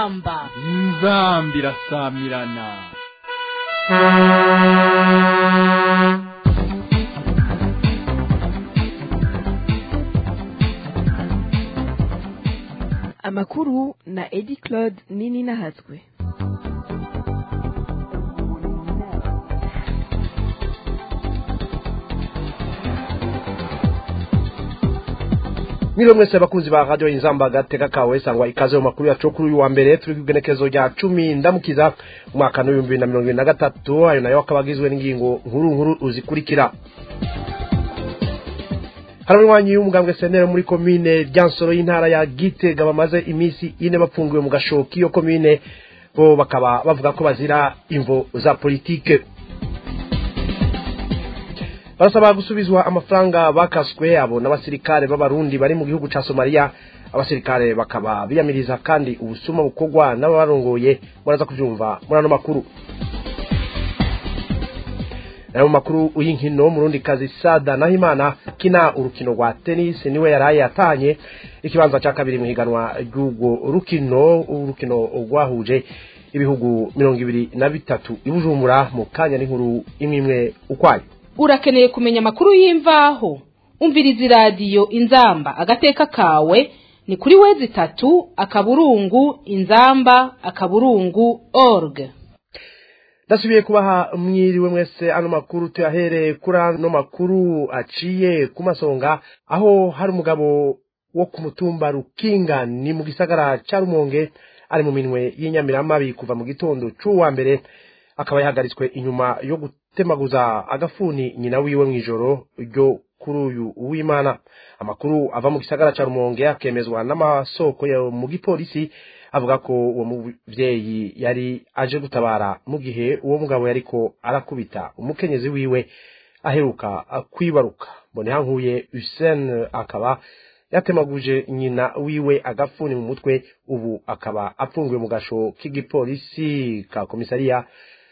inzamba inzamba irasamirana amakuru na edi claude nini nahatswe mwiriwe mwese abakunzi ba radio inzamba agateka kawe sangwa ikaze mu makuru yacu kuri uyu wa mbere turi ku igenekerezo rya cumi ndamukiza umwaka n'ibihumbi bibiri na mirongo ibiri na gatatu ayo nayo akaba agizwe n'ingingo nkuru nkuru zikurikira hari abanywanyi y'umugambwe senere muri komine ryansoro y'intara ya gitega bamaze iminsi ine bapfungiwe mu gashoki iyo komine bo bakaba bavuga ko bazira imvo za politike barasaba gusubizwa amafaranga bakaswe abo n'abasirikare b'abarundi bari mu gihugu ca somaliya abasirikare bakaba biyamiriza kandi ubusuma bukorwa n'ababarongoye muraza kuvyumva muri ano makuru nayo mu makuru y'inkino murundi kazi sada nahimana kina urukino rwa tennis niwe yaraye yatanye ikibanza ca kabiri mu higanwa ry'urwo rukino urukino rwahuje ibihugu mirongo ibiri na bitatu i bujumbura mu kanya n'inkuru imwe imwe ukwayo urakeneye kumenya amakuru y'imvaho umviriza iradiyo inzamba agateka kawe ni kuri wezi itatu akaburungu inzamba akaburungu org ndasubiye kubaha mwiriwe mwese ano makuru tuyahereye kuri ano makuru aciye ku masonga aho hari umugabo wo ku mutumba rukinga ni mu gisagara ca rumonge ari mu minwe y'inyamiramabi kuva mu gitondo c'uwa mbere akaba yahagaritswe inyuma yo gutemaguza agafuni nyina wiwe mw'ijoro ryo kuri uyu w'imana amakuru ava mu gisagara ca rumonge akemezwa n'amasoko yo mu gipolisi avuga ko uwo muvyeyi yari aje gutabara mu gihe uwo mugabo yariko arakubita umukenyezi wiwe aheruka kwibaruka mbonehankuye Hussein akaba yatemaguje nyina wiwe agafuni mu mutwe ubu akaba apfungiwe mu gasho k'igipolisi ka komisariya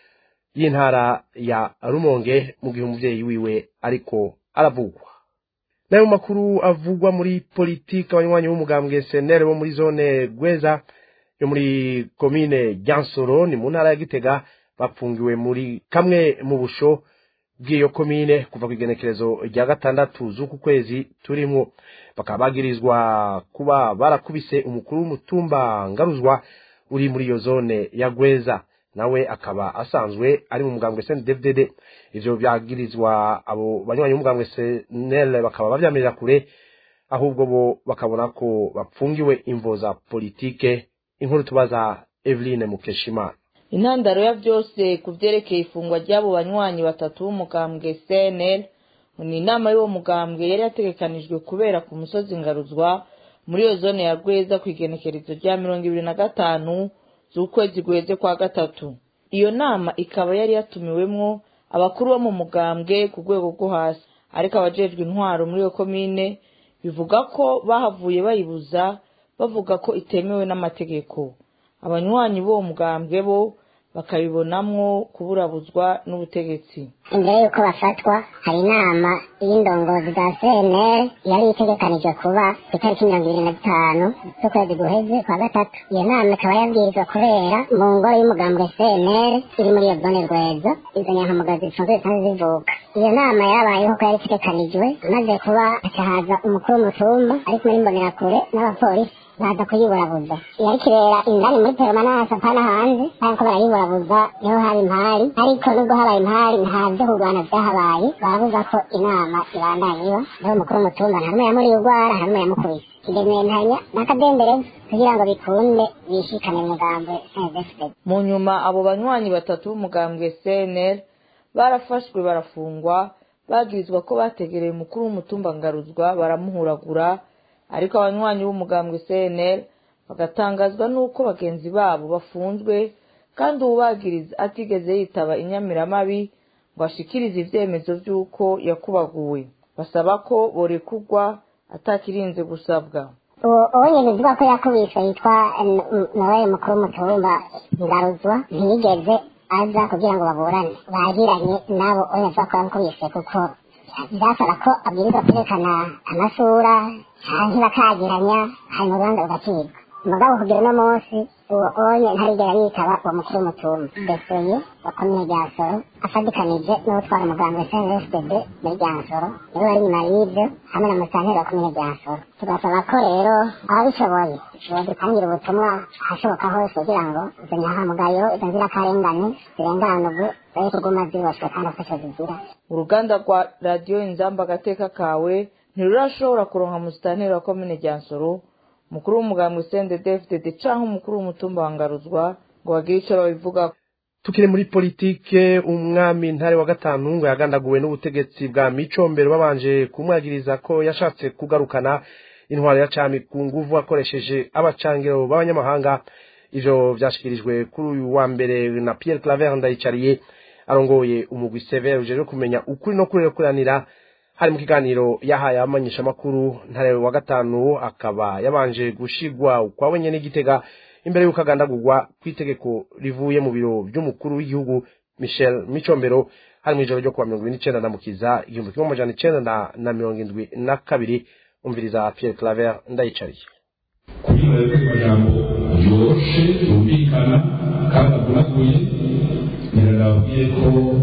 y'intara ya rumonge mu gihe umuvyeyi wiwe ariko aravugwa nayo makuru avugwa muri politiki abanywanyi b'umugambwe senere bo muri zone gweza yo muri komine ryansoro ni mu ntara ya gitega bapfungiwe muri kamwe mu busho bw'iyo komine kuva ku igenekerezo rya gatandatu z'uku kwezi turimwo bakaba bagirizwa kuba barakubise umukuru w'umutumba ngaruzwa uri muri iyo zone ya gweza nawe akaba asanzwe ari mu mugambwe CNDD-FDD ivyo byagirizwa abo banywanyi b'umugambwe CNL bakaba bavyamirira kure ahubwo bo bakabona ko bapfungiwe imvo za politike inkuru tubaza Eveline Mukeshimana intandaro ya byose ku vyerekeye ifungwa ry'abo banywanyi batatu b'umugambwe CNL ni inama y'uwo mugambwe yari yategekanijwe kubera ku musozi ngaruzwa muri iyo zone ya Rweza ku igenekerezo rya mirongo ibiri na gatanu z'ukwezi guheze kwa gatatu iyo nama ikaba yari yatumiwemwo abakuru bo mu mugambwe ku rwego rwo hasi ariko abajejwe intwaro muri iyo komine bivuga ko bahavuye bayibuza bavuga ko itemewe n'amategeko abanywanyi b'uwo mugambwe bo bakabibonamwo kuburabuzwa n'ubutegetsi imbere y'uko bafatwa hari inama y'indongozi za cnl yari itegekanijwe kuba ku itariki mirongo ibiri na zitanu z'ukwezi guheze kwa gatatu iyo nama ikaba yabwirizwa kubera mu ngoro y'umugambwe cnl iri muri iyo zone rweza izo nyankamugazi zisanzwe zisanzwe zivuka iyo nama yabayeho ko yari itegekanijwe maze kuba hacahaza umukuru w'umutumba ari kumwe n'imbonerakure n'abapolisi baza kuyiburabuza yari kibera indani muri peromanase apana hanze ariko barayiburabuza niho hari impari ariko nubwo habaye impari nta vyo kurwana vyahabaye barabuza ko inama ibandanya iba niho umukuru w'umutumba nta numwe yamuriye urwara nta numwe yamukubise kidementanya n'akadembereza kugira ngo bikunde bishikane umugambwe snfd mu nyuma abo banywanyi batatu b'umugambwe cnl barafashwe barafungwa bagirizwa ko bategereye umukuru w'umutumba ngaruzwa baramuhuragura ariko abanywanyi b'umugambwe cnl bagatangazwa n'uko bagenzi babo bafunzwe kandi uwubagiriza atigeze yitaba inyamiramabi ngo ashikirize ivyemezo vy'uko yakubaguwe basaba ko borekurwa atakirinze gusabwa uwo uwo nyene uvuga ko yakubise yitwa noel mukuru w'umutumba ngaruzwa ntiyigeze aza kugira ngo baburane bagiranye nabo oya avuga ko yamukubise kuko byasaba ko abwirizwa kwerekana amasura canke bakagiranya hanyuma urubanza rugacibwa mugabo kugira uno munsi uwo onye ntarigera yitaba uwo mukuru w'umutumba deseye wa komine ryansoro afadikanije n'utwara umuganga snfdd muri ryansoro niwe bari inyuma y'ibyo hamwe na musanteri wa komine ryansoro tugasaba ko rero ababishoboye bodutangira ubutumwa ahashoboka hose kugira ngo izo nyahamugayo izo nzirakarengane zirenganurwe zari kuguma ziboshwe kandi afasha zigira uruganda rwa radiyo inzamba agateka kawe ntirurashobora kuronka musitanteri wa komine ryansoro umukuru w'umugambwe cndd canke umukuru w'umutumba wa ngaruzwa ngo bagire ico babivuga tukiri muri politike umwami ntare wa gatanu ngo yagandaguwe n'ubutegetsi bwa micombero babanje kumwagiriza ko yashatse kugarukana intwaro ya cami ku nguvu akoresheje abacangiro b'abanyamahanga ivyo vyashikirijwe kuri uyu wa mbere na Pierre Claver Ndayicariye arongoye umugwi severe ujejwe kumenya ukuri no kurekuranira hari mu kiganiro yahaye abamenyesha makuru ntare wa gatanu akaba yabanje gushigwa ukwawe nyene n'igitega imbere y'uko agandagurwa kw'itegeko rivuye mu biro by'umukuru w'igihugu Michel Micombero hari mu ijoro ryo kuwa mirongo ibiri n'icenda na mukiza igihumbi kimwe amajana icenda na- na mirongo indwi na kabiri umviriza Pierre Claver ndayicariye kuri mwebwe amajambo yoroshe yumvikana kandi avunaguye nirarabwiye ko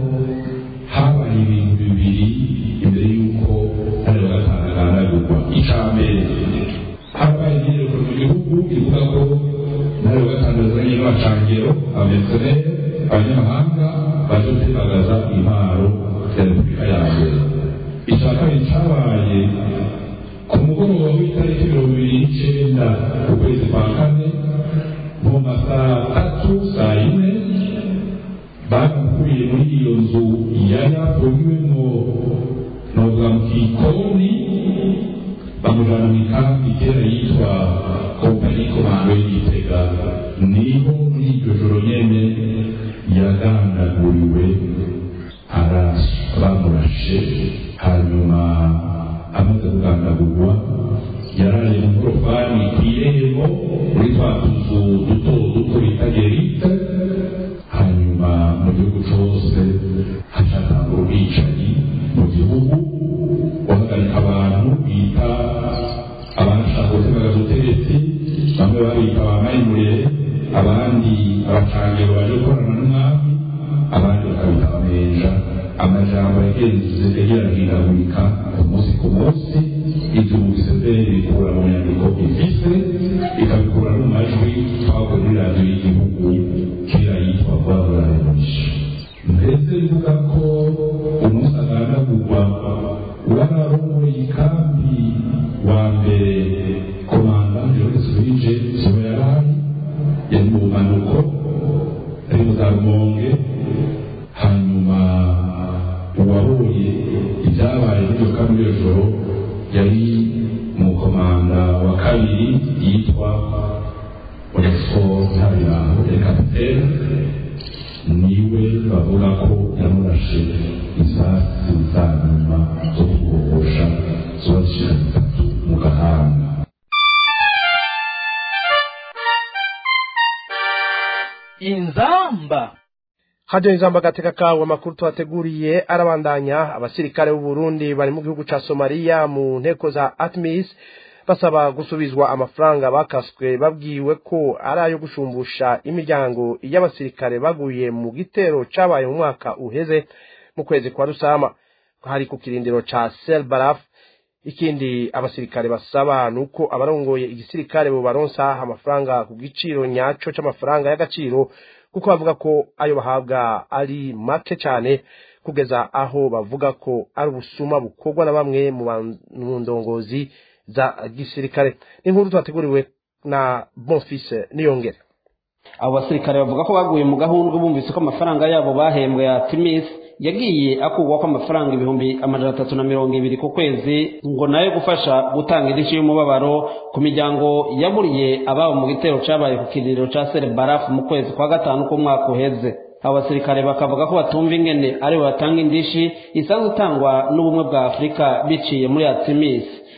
habaye ibintu bibiri imbere y'uko hari wa gatanu agandagurwa icya mbere habaye imyiyerekano mu gihugu ivuga ko hari wa gatanu azanye n'abacangero abameseneri abanyamahanga baje gutembagaza intwaro ya repubulika ya mbere icya kabiri cyabaye ku mugoroba w'itariki mirongo ibiri n'icyenda ukwezi kwa kane mu masaha atatu saa yine bamukuye muri iyo nzu yari afungiwemo novuga mu kikoni bamujana mu ikambi kera yitwa kompani komando y'igitega niho muri iryo joro nyene yagandaguriwe arashe bamurashe hanyuma amaze kugandagurwa yaraye mu korofani ku irembo muri twa tuzu duto duto bita gerite hanyuma mu gihugu cose hacatanga ubwicanyi mu gihugu guhagarika abantu bita abashaka gutemaga ubutegetsi bamwe babita ba mayimurere abandi abacangiro baje gukorana n'umwami abandi bakabita abamenja amajambo yagenze yagiragiragurika ku munsi ku munsi ibyo mugisezeri bikura mu nyandiko ifise ikabikura no mu majwi twavuye muri radiyo y'igihugu kera yitwa rwabura revolution mbese bivuga ko umunsi agandagurwa wararongoye ikambi wa mbere komanda jones rije siwe yarari yari mu bumanuko ari mu za rumonge hanyuma uwabonye ibyabaye muri iyo kambi iyo joro yari mu komanda wa kabiri yitwa oreso ntabirango ya kapitene niwe bavuga ko yamurashe isasi za nyuma zo kugohosha ziba zishika zitatu mu gahanga inzamba hajya inzamba agateka kawe amakuru tuhateguriye arabandanya abasirikare b'u Burundi bari mu gihugu ca Somalia mu nteko za ATMIS basaba gusubizwa amafaranga bakaswe babwiwe ko ari ayo gushumbusha imiryango y'abasirikare baguye mu gitero cabaye mu mwaka uheze mu kwezi kwa Rusama hari ku kirindiro ca Sel Baraf ikindi abasirikare basaba nuko abarongoye igisirikare bo baronsa amafaranga ku giciro nyaco c'amafaranga y'agaciro kuko bavuga ko ayo bahabwa ari make cyane kugeza aho bavuga ko ari ubusuma bukorwa na bamwe mu ban- mu ndongozi za gisirikare inkuru twateguriwe na bonfise niyongere abo basirikare bavuga ko baguye mu gahundwe bumvise ko amafaranga yabo bahembwe ya timis yagiye akurwa ko amafaranga ibihumbi amajana atatu na mirongo ibiri ku kwezi ngo nayo gufasha gutanga indishyi y'umubabaro ku miryango yaburiye ababo mu gitero cabaye ku kirindiro ca sere barafu mu kwezi kwa gatanu k'umwaka uheze abo basirikare bakavuga ko batumva ingene aribo batanga indishi isanzwe itangwa n'ubumwe bwa afurika biciye muri atimis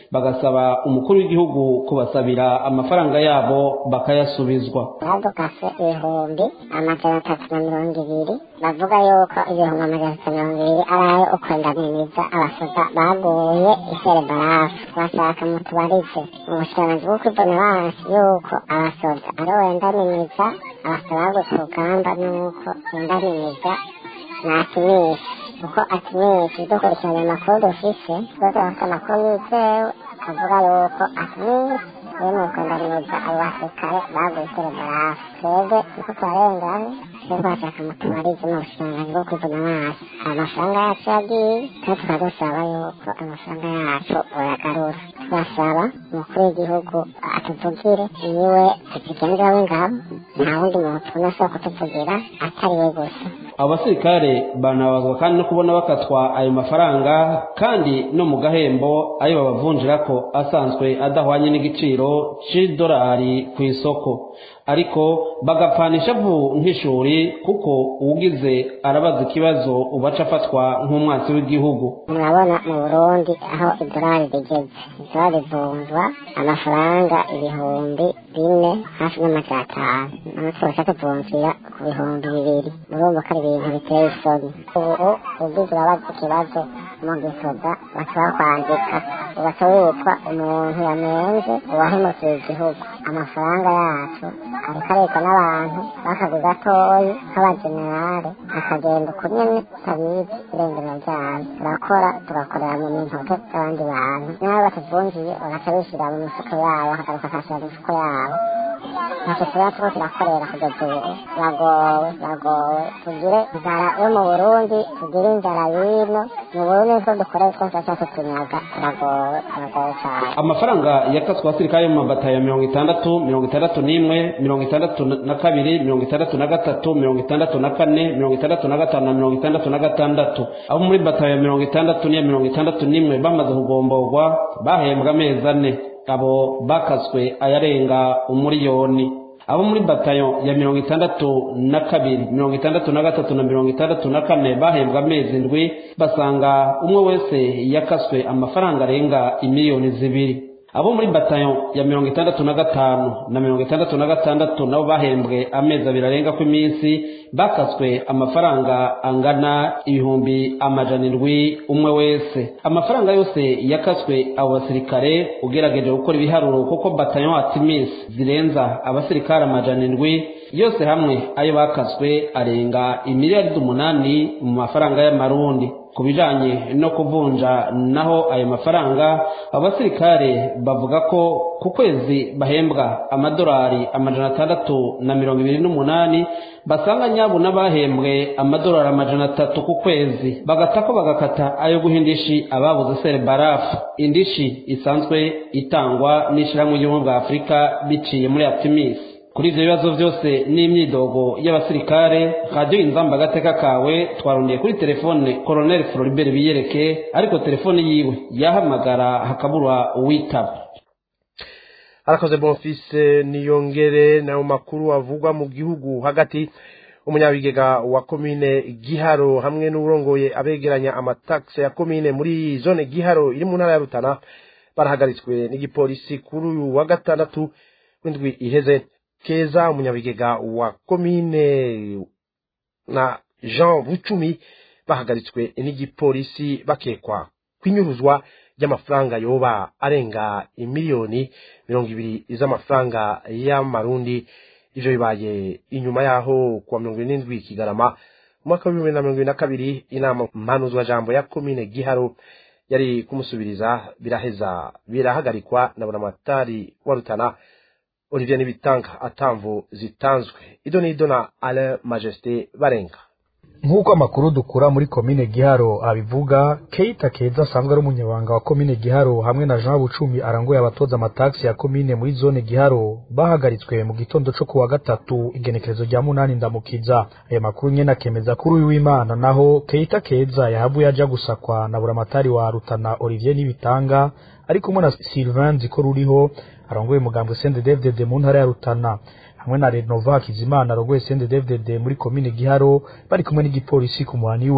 bagasaba umukuru w'igihugu kubasabira amafaranga yabo bakayasubizwa badukase ibihumbi amajana atatu na mirongo ibiri bavuga yuko ibihumbi amajana atatu na mirongo ibiri ari ayo ukwendaniriza abasoda baguye isere barafu bashaka mutubarize mu bushikiranganji bwo kwivuna basi yuko abasoda ari wendaniriza abasoda bagutse urugamba nuko wendaniriza natimisha kuko atimisha dukurikiranye amakuru dufise twese bafite amakuru yizewe avuga yuko atimisha rero ni ukwendaniriza abo basirikare baguye isere barafu twebwe niko twarenganye rero twashaka mutubarize mu bushikiranganji bwo kwivuna basi amafaranga yacu yagiye kandi tukadusaba yuko amafaranga yacu boyagarura turasaba umukuru w'igihugu atuvugire niwe perezida w'ingabo nta wundi muntu tubona ashobora kutuvugira atari we gusa abo basirikare banabazwa kandi no kubona bakatwa ayo mafaranga kandi no mu gahembo ayo babavunjira ko asanzwe adahwanye n'igiciro c'idolari ku isoko ariko bagapfanisha vu nk'ishuri kuko uwugize arabaza ikibazo ubaca afatwa nk'umwansi w'igihugu murabona mu burundi aho idolari rigeze idolari rivunjwa amafaranga ibihumbi bine hafi n'amajana atanu naho twose tuvunjira ku bihumbi bibiri murumva ko ari ibintu biteye isoni ubu ugize urabaza ikibazo mu gisoda bashobora kwandika ugaca witwa umuntu yamenze uwahemukiye igihugu amafaranga yacu ariko arekwa n'abantu bakaguze gatoyi nk'abagenerale akagenda uko nyene utabizi irengero ryayo turakora tugakorera mu mintoke z'abandi bantu nawe batuvunjiye bagaca bishyira mu mifuko yabo bakagaruka akashyira mu mifuko yabo ntacyo tuba turiko turakorera kugeza ubu turagowe turagowe tugire inzara yo mu burundi tugire inzara y'ino mu burundi nitwo dukoreye twose tuba tutunyaga turagowe turagowe cyane amafaranga yakatswe abasirikare mu mabatayo ya mirongo itandatu mirongo itandatu n'imwe mirongo itandatu na kabiri mirongo itandatu na gatatu mirongo itandatu na kane mirongo itandatu na gatanu na mirongo itandatu na gatandatu abo muri batayo ya mirongo itandatu n'iya mirongo itandatu n'imwe bamaze kugomborwa bahembwa amezi ane abo bakaswe ayarenga umuriyoni abo muri batayo ya mirongo itandatu na kabiri mirongo itandatu na gatatu na mirongo itandatu na kane bahembwa amezi ndwi basanga umwe wese yakaswe amafaranga arenga imiliyoni zibiri abo muri batayo ya mirongo itandatu na gatanu na mirongo itandatu na gatandatu nabo bahembwe amezi abiri arenga ku iminsi bakaswe amafaranga angana ibihumbi amajana indwi umwe wese amafaranga yose yakaswe abo basirikare ugerageje gukora ibiharuro kuko batayo atimis zirenza abasirikare amajana indwi yose hamwe ayo bakaswe arenga imiliyaridi umunani mu mafaranga y'amarundi ku bijanye no kuvunja naho ayo mafaranga abasirikare bavuga ko ku kwezi bahembwa amadolari amajana atandatu na mirongo ibiri n'umunani basanga nyabu n'abahembwe amadolari amajana atatu ku kwezi bagatako bagakata ayo guha indishi ababuze sere barafu indishi isanzwe itangwa n'ishyirahamwe ry'ubumwe bwa afurika biciye muri atimis kuri ibyo bibazo byose n'imyidogo y'abasirikare radiyo inzamba agateka kawe twarondeye kuri telefone koroneli floribert biyereke ariko telefone yiwe yahamagara hakabura uwitaba arakoze bonfise niyongere nayo makuru avugwa mu gihugu hagati umunyabigega wa komine giharo hamwe n'urongoye abegeranya amatakse ya komine muri zone giharo iri mu ntara ya rutana barahagaritswe n'igipolisi kuri uyu wa gatandatu w'indwi iheze keza umunyabigega wa komine na jean bucumi bahagaritswe n'igipolisi bakekwa kwinyuruzwa ry'amafaranga yoba arenga imiliyoni mirongo ibiri z'amafaranga y'amarundi ivyo bibaye inyuma yaho kuwa mirongo ine n'indwi kigarama mu mwaka w'ibihumbi na mirongo ibiri na kabiri inama mpanuzwa jambo ya komine giharo yari kumusubiriza biraheza birahagarikwa na buramatari wa rutana olivier nibitanga atamvu zitanzwe ido n'ido na alain majesté barenga nk'uko amakuru dukura muri komine giharo abivuga keita keza asanzwe ari umunyabanga wa komine giharo hamwe na jean bucumi arangoye abatoza amatagisi ya komine muri zone giharo bahagaritswe mu gitondo co kuwa gatatu igenekerezo rya munani ndamukiza ayo makuru nyene akemeza kuri uyu w'imana naho keita keza yahavuye aja gusakwa na buramatari wa rutana olivier nibitanga ari kumwe na sylvain nziko ruriho arongoye umugambwe sendedevdede mu ntara ya rutana hamwe na renova kizimana arongoye sendedevdede muri komine giharo bari kumwe n'igipolisi ku muhani we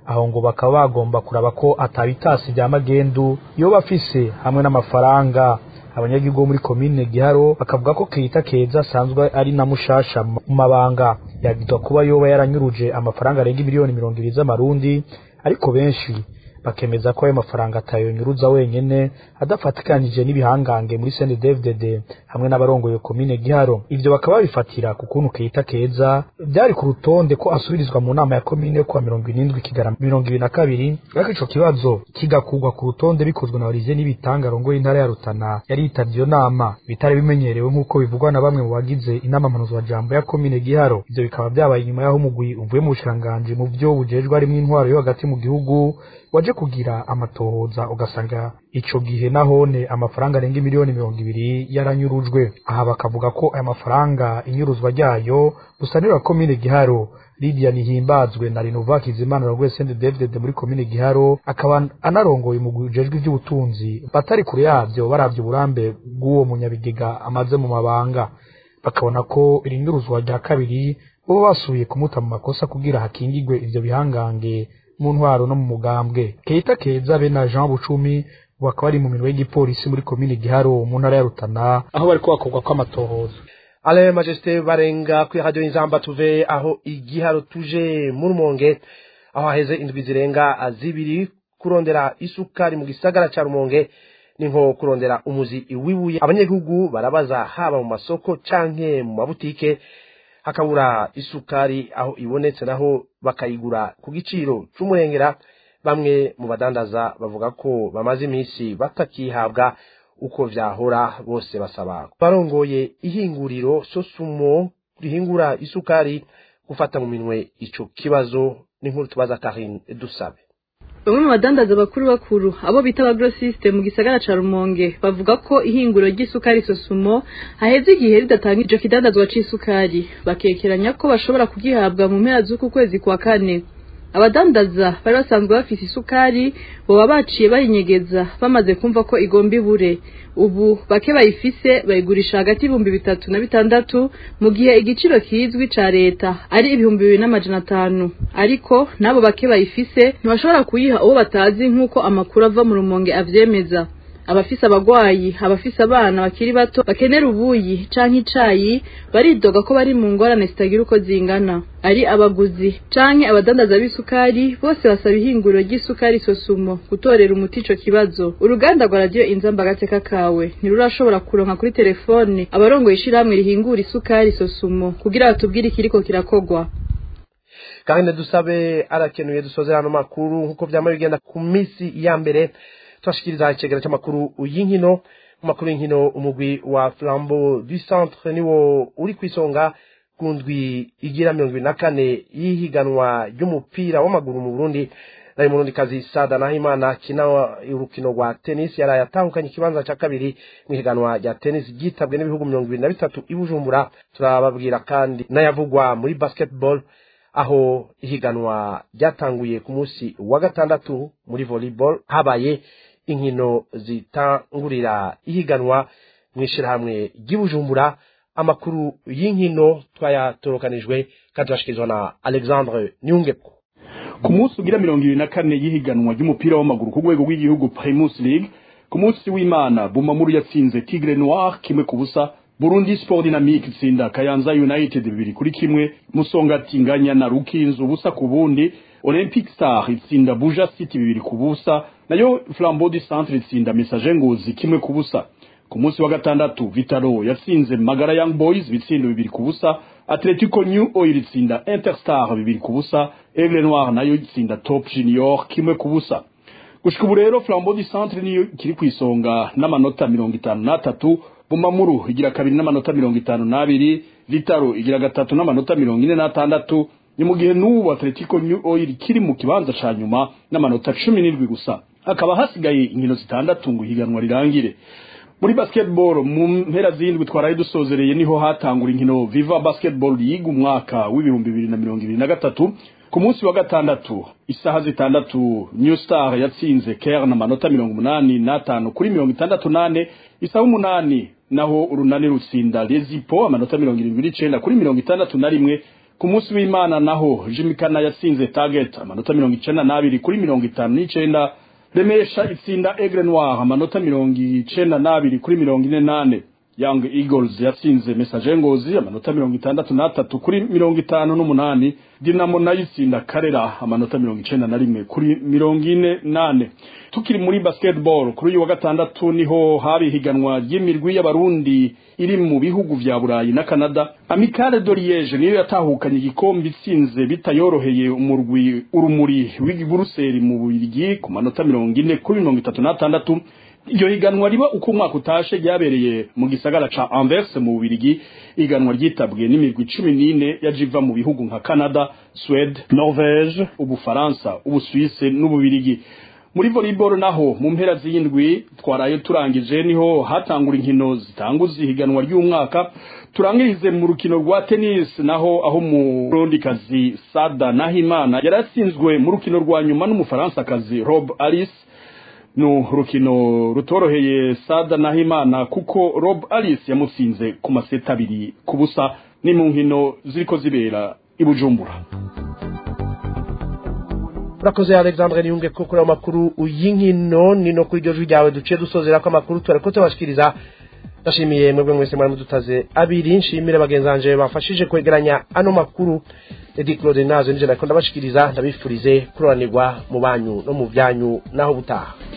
aho ngo bakaba bagomba kuraba ko atabitasi bya magendu yoba afise hamwe n'amafaranga abanyagihugu bo muri komine giharo bakavuga ko keita keza asanzwe ari na mushasha mu mabanga yagizwa kuba yoba yaranyuruje amafaranga arenga miliyoni mirongo ibiri z'amarundi ariko benshi bakemeza ko ayo mafaranga atayonyuruza wenyene adafatikanije n'ibihangange muri CNDD-FDD hamwe n'abarongoye komine Giharo ivyo bakaba babifatira ku kuntu Keita Keza byari ku rutonde ko asubirizwa mu nama ya komine yo kuwa mirongo irindwi Kigarama mirongo ibiri na kabiri ariko ico kibazo kigakurwa ku rutonde bikozwe na Olivier Nibitanga arongoye intara ya Rutana yari yitavye iyo nama bitari bimenyerewe nk'uko bivugwa na bamwe mu bagize inama mpanuzwajambo ya komine Giharo ivyo bikaba vyabaye inyuma y'aho umugwi uvuye mu bushikiranganji mu vyo bujejwe harimwo intwaro yo hagati mu gihugu waje kugira amatohoza ugasanga ico gihe nahone amafaranga arenga miliyoni mirongo ibiri yaranyurujwe aha bakavuga ko aya mafaranga inyuruzwa ryayo gusanira komine giharo Lydia Nihimbazwe na Renova Kizimana Rogwe Sende David muri komine Giharo akaba anarongoye mu gujejwe iby'ubutunzi batari kure yavyo baravye uburambe bw'uwo munyabigega amaze mu mabanga bakabona ko irinyuruzwa rya kabiri bo basuye kumuta mu makosa kugira hakingigwe ivyo bihangange mu ntwaro no mu mugambwe Keita Keza be na Jean Bucumi bakaba bari mu minwe y'igipolisi muri komine Giharo mu ntara ya Rutana aho bariko bakorwa kw'amatohoza ale majesté barenga kuri radio inzamba tuve aho igiharo tuje mu rumonge aho haheze indwi zirenga zibiri kurondera isukari mu gisagara ca rumonge ni nko kurondera umuzi wibuye abanyagihugu barabaza haba mu masoko canke mu mabutike hakabura isukari aho ibonetse naho bakayigura ku giciro c'umurengera bamwe mu badandaza bavuga ko bamaze iminsi batakihabwa uko vyahora bose basaba barongoye ihinguriro sosumo rihingura isukari gufata mu minwe ico kibazo n'inkuru tubaza Karine dusabe bamwe mu badandaza bakuru bakuru abo bita abagrosiste mu gisagara ca rumonge bavuga ko ihinguro ry'isukari sosumo haheze igihe ridatanga ico kidandazwa c'isukari bakekeranya ko bashobora kugihabwa mu mpera z'uku kwezi kwa kane abadandaza bari basanzwe bafise isukari boba baciye bayinyegeza bamaze kumva ko igomba ibure ubu bake bayifise bayigurisha hagati y'ibihumbi bitatu na bitandatu mu gihe igiciro kizwi ca leta ari ibihumbi bibiri n'amajana atanu ariko n'abo bake bayifise ntibashobora kuyiha uwo batazi nk'uko amakuru ava mu rumonge avyemeza abafise abagwayi abafise abana bakiri bato bakenera ubuyi canke icayi baridoga ko bari mu ngorane zitagira uko zingana ari abaguzi canke abadandaza b'isukari bose basaba ihinguriro ry'isukari sosumo gutorera umuti ico kibazo uruganda rwa radiyo inzamba agateka kawe ntirurashobora kuronka kuri telefone abarongoye ishirahamwe rihingura isukari sosumo kugira batubwire ikiriko kirakogwa kandi dusabe arakenuye dusozera ano makuru nk'uko vyama bigenda ku misi ya mbere turashikiriza icegera c'amakuru y'inkino mu makuru y'inkino umugwi wa flambeau du centre niwo uri kwisonga ku ndwi igira mirongo ibiri na kane y'ihiganwa ry'umupira w'amaguru mu burundi nayo murundi kazi sada nahimana akina urukino rwa tennis yaraye atahukanye ikibanza ca kabiri mu ihiganwa rya tennis ryitabwe n'ibihugu mirongo ibiri na bitatu i bujumbura turababwira kandi n'ayavugwa muri basketball aho ihiganwa ryatanguye ku munsi wa gatandatu muri volleyball habaye inkino zitangurira ihiganwa mu ishyirahamwe ry'ibujumbura amakuru y'inkino twayatorokanijwe kandi turashyikirizwa na alexandre nyungepo ku munsi ugira mirongo ibiri na kane y'ihiganwa ry'umupira w'amaguru ku rwego rw'igihugu primus league ku munsi w'imana bumamuru yatsinze tigre noir kimwe ku busa burundi sport dynamique itsinda kayanza united bibiri kuri kimwe musongati nganya na rukinzo ubusa ku bundi olympic star itsinda buja city bibiri ku busa nayo flambeau du centre itsinda message ngozi kimwe ku busa ku munsi wa gatandatu vitaro yatsinze magara young boys bitsindo bibiri ku busa atletico new oil itsinda interstar bibiri ku busa aigle noir nayo itsinda top junior kimwe ku busa gushika ubu rero flambeau du centre niyo kiri ku isonga n'amanota mirongo itanu n'atatu bumamuru igira kabiri n'amanota mirongo itanu n'abiri vitaro igira gatatu n'amanota mirongo ine n'atandatu ni mu gihe n'ubu atletico new oil kiri mu kibanza ca nyuma n'amanota cumi n'indwi gusa hakaba hasigaye inkino zitandatu ngo ihiganwa rirangire muri basketball mu mpera z'indwi twaraye dusozereye niho hatangura inkino viva basketball league umwaka w'ibihumbi bibiri na mirongo ibiri na gatatu ku munsi wa gatandatu isaha zitandatu new star yatsinze kern amanota mirongo umunani n'atanu kuri mirongo itandatu n'ane isaha umunani naho urunani rutsinda lezipo amanota mirongo irindwi n'icenda kuri mirongo itandatu na rimwe ku munsi w'imana naho jimikana yatsinze target amanota mirongo icenda n'abiri kuri mirongo itanu n'icenda remesha itsinda egre noir amanota mirongo icenda n'abiri kuri mirongo ine n'ane young eagles yatsinze message ngozi amanota mirongo itandatu n'atatu kuri mirongo itanu n'umunani dinamo nayo itsinda karera amanota mirongo icenda na rimwe kuri mirongo ine n'ane tukiri muri basketball kuri uyu wa gatandatu niho hari ihiganwa ry'imirwi y'abarundi iri mu bihugu vya burayi na canada amicale de liege niyo yatahukanye igikombe itsinze bitayoroheye umurwi urumuri w'iburuseli mu bubirigi ku manota mirongo ine kuri mirongo itatu n'atandatu iryo higanwa riba uko umwaka utashe ryabereye mu gisagara ca Anvers mu Bubirigi iganwa ryitabwe n'imirwi cumi n'ine yajiva mu bihugu nka Canada, Swede, Norvege, Ubufaransa, Ubusuwise n'Ububirigi muri volleyball naho mu mpera z'indwi twaraye turangije niho hatangura inkino zitanguza ihiganwa ry'umwaka turangirize mu rukino rwa tennis naho aho umurundikazi Sada Nahimana yaratsinzwe mu rukino rwa nyuma n'umufaransa-kazi Rob Alice no rukino rutoroheye Sada Nahimana kuko Rob Alice yamutsinze ku maseta abiri ku busa ni mu nkino ziriko zibera i Bujumbura urakoze alexandre niyunge ko kuri ayo makuru y'inkino ni no kuri iryo jwi ryawe duciye dusozera ko amakuru turareko tubashikiriza ndashimiye mwebwe mwese mwari mudutaze abiri nshimire bagenzi banje bafashije kwegeranya ano makuru edi claude nazo nije nariko ndabashikiriza ndabifurize kuroranirwa mu banyu no mu byanyu naho butaha